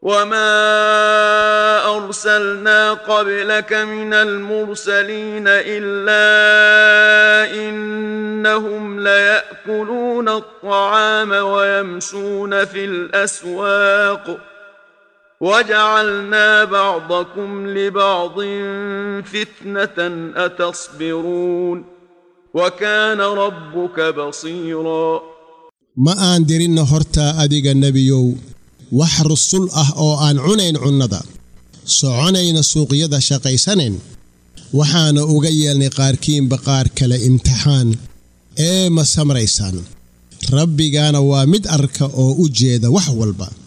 وما ارسلنا قبلك من المرسلين الا انهم لياكلون الطعام ويمشون في الاسواق وجعلنا بعضكم لبعض فتنه اتصبرون وكان ربك بصيرا ma aan dirinna hortaa adiga nebiyow wax rusul ah oo aan cunayn cunnada soconayna suuqyada shaqaysanayn waxaana uga yeelnay qaarkiinba qaar kale imtixaan ee ma samraysaan rabbigaana waa mid arka oo u jeeda wax walba